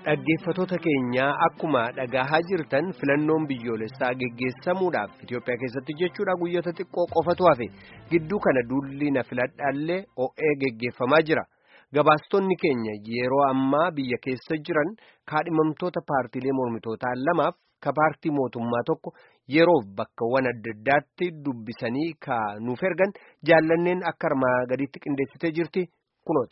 Dhaggeeffatoota keenyaa akkuma dhagahaa jirtan filannoon biyyoolessaa geggeessamuudhaaf Itoophiyaa keessatti jechuudha guyyoota xiqqoo qofatu hafe gidduu kana duulli na filadhaallee o'ee geggeeffamaa jira. Gabaastonni keenya yeroo ammaa biyya keessa jiran kaadhimamtoota paartiilee mormitootaa lamaaf ka paartii mootummaa tokko yeroof bakkawwan adda addaatti dubbisanii ka nuuf ergan jaallanneen akka armaa gadiitti qindeessitee jirti kunooti.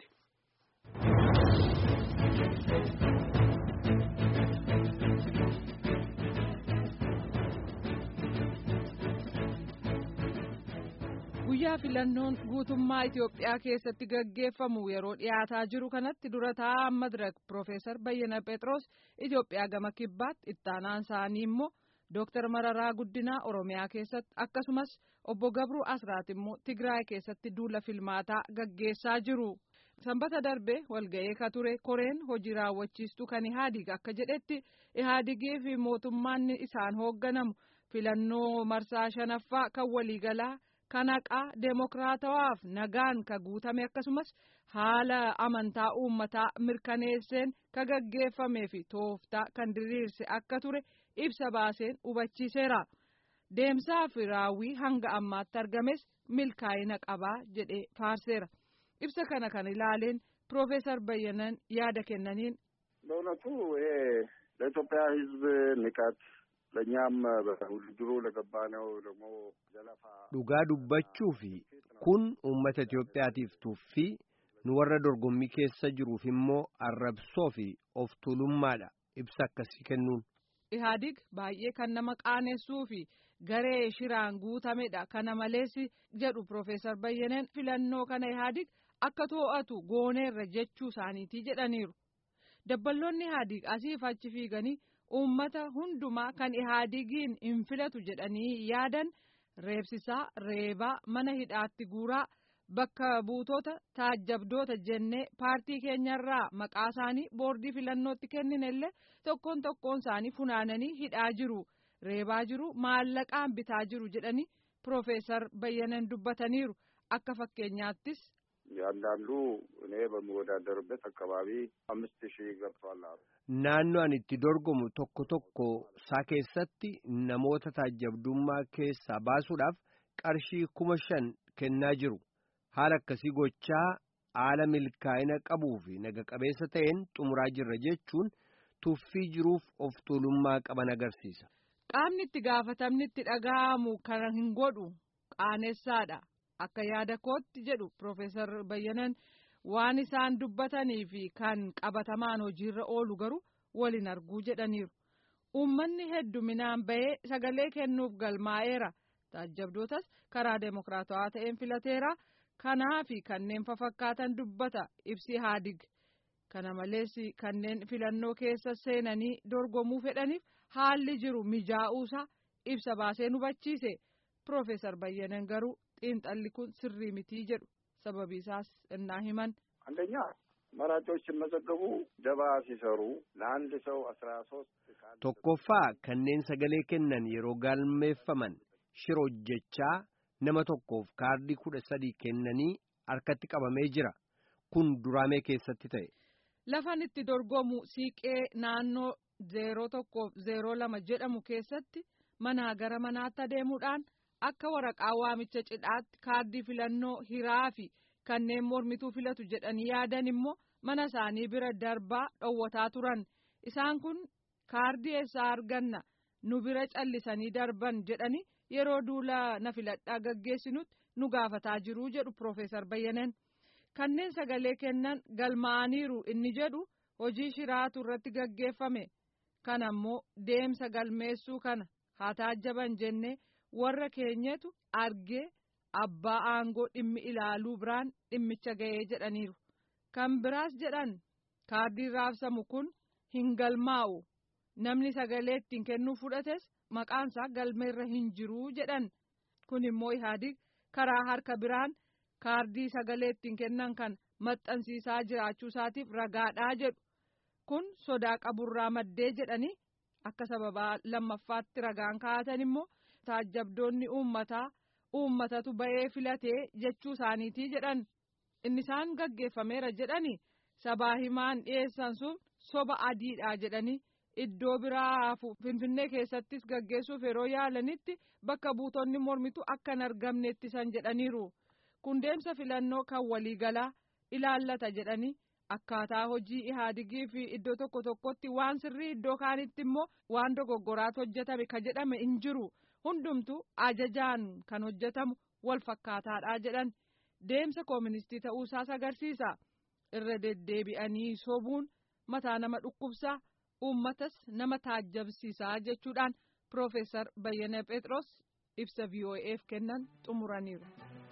guyyaa filannoon guutummaa Itoophiyaa keessatti gaggeeffamu yeroo dhiyaataa jiru kanatti dura taa'aa madirak Profeesar Bayyana Phexros Itoophiyaa gama kibbaatti ittaanaan isaanii immoo Dooktar Mararaa Guddinaa Oromiyaa keessatti akkasumas obbo Gabruu Asraat immoo Tigraay keessatti duula filmaataa gaggeessaa jiru. Sanbata darbe walga'ee ka ture koreen hojii raawwachiistuu kan Ihaadig akka jedhetti Ihaadigii fi mootummaan isaan hoogganamu filannoo marsaa shanaffaa kan waliigalaa. kan haqaa deemokiraatawaaf nagaan ka guutame akkasumas haala amantaa uummataa mirkaneesseen ka gaggeeffamee fi tooftaa kan diriirse akka ture ibsa baaseen hubachiiseera deemsaa fi raawwii hanga ammaatti argames milkaa'ina qabaa jedhee faarseera ibsa kana kan ilaaleen piroofeesar bayyanan yaada kennaniin. በእውነቱ ይሄ ለኢትዮጵያ ሕዝብ ንቀት ለእኛም በውድድሩ ለገባነው ደግሞ ዘለፋ dhugaa dubbachuu fi kun uummata Itoophiyaatiif tuffii nu warra dorgommii keessa jiruuf immoo arrabsoo fi of tuulummaadha ibsa akkasii kennuun. Ihaadig baay'ee kan nama qaanessuu fi garee shiraan guutamedha kana malees jedhu Profeesar Bayyaneen filannoo kana Ihaadig akka too'atu gooneerra jechuu isaaniitii jedhaniiru. Dabballoonni Ihaadig asiif achi fiiganii uummata hundumaa kan Ihaadigiin hin filatu jedhanii yaadan. reebsisaa reebaa mana hidhaatti guuraa bakka buutota taajjabdoota jennee paartii keenyarraa maqaa isaanii boordii filannootti kenninellee tokkoon tokkoon isaanii funaananii hidhaa jiru reebaa jiru maallaqaan bitaa jiru jedhanii piroofeesar bayyanan dubbataniiru akka fakkeenyaattis. ያንዳንዱ እኔ በምወዳደርበት አካባቢ አምስት ሺህ ገብቷል አሉ። naannoo ani itti dorgomu tokko tokko isaa keessatti namoota taajjabdummaa keessaa baasuudhaaf qarshii kuma shan kennaa jiru haala akkasii gochaa haala milkaa'ina qabuu fi naga qabeessa ta'een xumuraa jirra jechuun tuffii jiruuf of tuulummaa qaban agarsiisa. qaamni itti gaafatamni itti dhaga'amu kana hin godhu qaanessaadha. akka yaada kootti jedhu Profeesar Bayyanan waan isaan dubbatanii fi kan qabatamaan hojiirra oolu garuu waliin arguu jedhaniiru. Uummanni hedduminaan bahee sagalee kennuuf galmaa'eera. Taajjabdootas karaa deemokiraatawaa ta'een filateera. Kanaa fi kanneen fafakkaatan dubbata ibsi Ihaadig. Kana malees kanneen filannoo keessa seenanii dorgomuu fedhaniif haalli jiru mijaa'uusaa ibsa baasee hubachiise. Profeesar Bayyanan garuu xiinxalli kun sirrii mitii jedhu sababii isaas innaa himan. አንደኛ መራጮች ሲመዘገቡ ደባ ሲሰሩ ለአንድ ሰው አስራ ሶስት tokkoffaa kanneen sagalee kennan yeroo galmeeffaman shira hojjechaa nama tokkoof kaardii kudha sadii kennanii harkatti qabamee jira kun duraamee keessatti ta'e. lafan itti dorgomu siiqee naannoo zeeroo tokkoof zeeroo lama jedhamu keessatti manaa gara manaatti adeemuudhaan. akka waraqaa waamicha cidhaatti kaardii filannoo hiraa fi kanneen mormituu filatu jedhanii yaadan immoo mana isaanii bira darbaa dhowwataa turan isaan kun kaardii eessaa arganna nu bira callisanii darban jedhanii yeroo duula na filadhaa gaggeessinutti nu gaafataa jiruu jedhu Profeesar Bayyanan kanneen sagalee kennan galmaa'aniiru inni jedhu hojii shiraatu irratti gaggeeffame kana immoo deemsa galmeessuu kana haa taajjaban jennee. warra keenyatu argee abbaa aangoo dhimmi ilaaluu biraan dhimmicha ga'ee jedhaniiru kan biraas jedhan kaardiin raabsamu kun hin galmaa'u namni sagalee ittiin kennuu fudhates maqaansaa galmeerra hin jiruu jedhan kun immoo ihaadig karaa harka biraan kaardii sagalee ittiin kennan kan maxxansiisaa jiraachuu isaatiif ragaadhaa jedhu kun sodaa qaburraa maddee jedhanii akka sababaa lammaffaatti ragaan kaa'atan immoo. taajjabdoonni uummataa uummatatu ba'ee filatee jechuu isaaniitii jedhan inni isaan gaggeeffameera jedhani sabaa himaan dhiyeessan sun soba adiidha jedhanii iddoo biraa finfinnee keessattis gaggeessuuf yeroo yaalanitti bakka buutonni mormitu akka hin argamne ittisan jedhaniiru kun deemsa filannoo kan waliigalaa ilaallata jedhanii akkaataa hojii ihaadigii fi iddoo tokko tokkotti waan sirrii iddoo kaanitti immoo waan dogoggoraatu hojjetame ka jedhame hin jiru hundumtu ajajaan kan hojjetamu wal fakkaataadha jedhan deemsa kooministii ta'uusaas agarsiisa irra deddeebi'anii sobuun mataa nama dhukkubsaa uummatas nama taajjabsiisaa jechuudhaan piroofeesar Bayyana Phexros ibsa VOA'f kennan xumuraniiru.